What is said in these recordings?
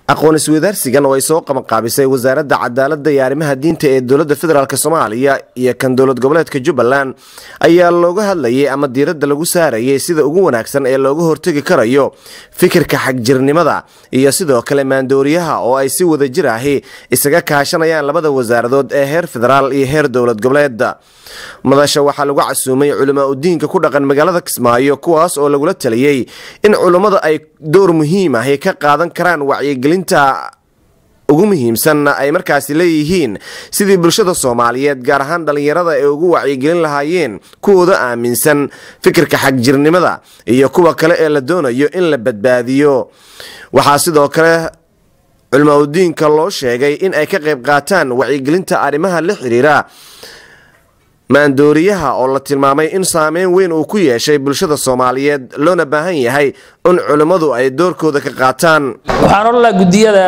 aqoon isweydaarsigan oo ay soo qabanqaabisay wasaaradda cadaaladda iyo arrimaha diinta ee dowladda federaalk soomaaliya iyo kan dowlad goboleedka jubbaland ayaa looga hadlayay ama diiradda lagu saarayay sida ugu wanaagsan ee looga hortegi karayo fikirka xagjirnimada iyo sidoo kale maandooriyaha oo ay si wadajir ahi isaga kaashanayaan labada wasaaradood ee heer federaal iyo heer dowlad goboleeda madasha waxaa lagu casuumay culamaa udiinka ku dhaqan magaalada kismaayo kuwaas oo lagula taliyey in culummada ay door muhiim ahi ka qaadan karaan wacyigelinta ugu muhiimsanna ay markaasi leeyihiin sidii bulshada soomaaliyeed gaar ahaan dhallinyarada ay ugu wacyigelin lahaayeen kuwooda aaminsan fikirka xagjirnimada iyo kuwa kale ee la doonayo in la badbaadiyo waxaa sidoo kale culamaa udiinka loo sheegay in ay ka qayb qaataan wacyigelinta arrimaha la xiriira maandooriyaha oo la tilmaamay in saameyn weyn uu ku yeeshay bulshada soomaaliyeed loona baahan yahay in culimmadu ay doorkooda ka qaataan waxaan odhan lahaa guddiyada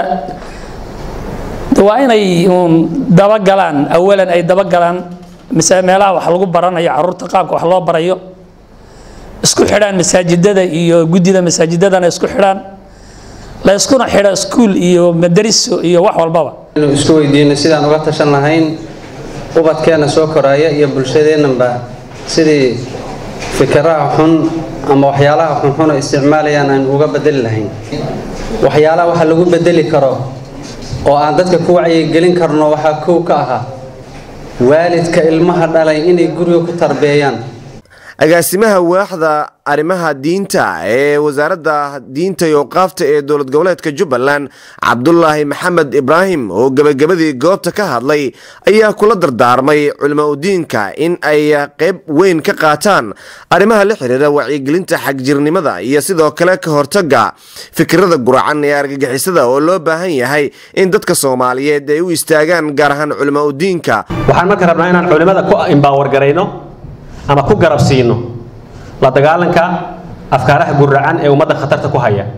waa inay uun dabagalaan awalan ay dabagalaan mise meelaha wax lagu baranayo caruurta qaabka wax loo barayo isku xidhaan masaajidada iyo guddida masaajidadana isku xidhaan la iskuna xidho iskuul iyo madariso iyo wax walbaba inu isku weydiino sidaan uga tashan lahayn ubadkeena soo koraaya iyo bulshadeennanba sidii fikiraha xun ama waxyaalaha xunxun oo isticmaalayaan aan uga bedeli lahayn waxyaalaha waxa lagu bedeli karo oo aan dadka ku wacyigelin karno waxaa kow ka ahaa waalidka ilmaha dhalay inay guriga ku tarbeeyaan agaasimaha waaxda arrimaha diinta ee wasaaradda diinta iyo awqaafta ee dowlad goboleedka jubbaland cabdulaahi maxamed ibraahim oo gebagabadii goobta ka hadlay ayaa kula dardaarmay culamaa udiinka in ay qayb weyn ka qaataan arrimaha la xiriira wacyigelinta xagjirnimada iyo sidoo kale ka hortaga fikirada guracan ee argagixisada oo loo baahan yahay in dadka soomaaliyeed ay u istaagaan gaar ahaan culamaa udiinka waxaan marka rabnaa inaan culimmada ku imbaawar garayno ama ku garab siino la dagaalanka afkaaraha guracan ee ummadda khatarta ku haya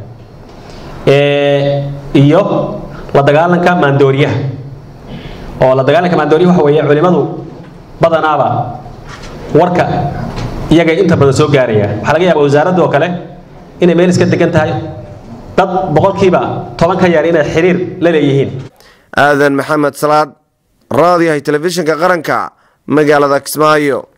iyo la dagaalanka maandooriyaha oo la dagaalanka maandooriyaha waxa weeye culimmadu badanaaba warka iyaga inta badan soo gaaraya waxaa laga yaabaa wasaaradda oo kale inay meel iska degan tahay dad boqolkiiba toban ka yar inay xiriir la leeyihiin aadan maxamed salaad raadiyahay telefishinka qaranka magaalada kismaayo